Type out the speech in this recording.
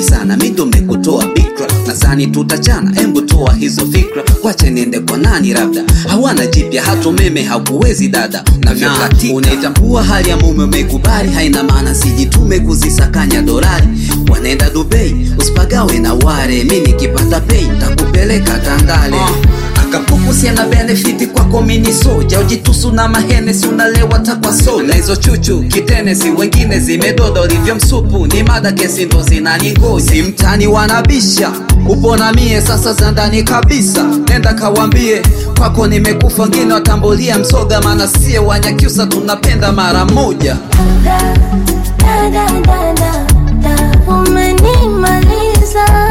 sana mindo mekutoa bikra nadhani tutachana embu toa hizo fikra wache niende kwa nani labda hawana jipya hata umeme hakuwezi dada navyokatika unaitambua hali ya mume umekubali haina maana sijitume kuzisakanya dorari wanaenda dubei usipagawe na ware mi nikipata pei takupeleka tandale akapukusia na benefiti kwako mini soja ujitusu na mahenesi unalewa takwa soda na hizo chuchu kitenesi wengine zimedoda ulivyo msupu ni mada kesi ndo zinaningoja si mtani wanabisha upo na mie sasa za ndani kabisa nenda kawambie kwako nimekufa wengine watambulia msoga maana sie wanyakyusa tunapenda mara moja Da, da, da, da, da, da. Umenimaliza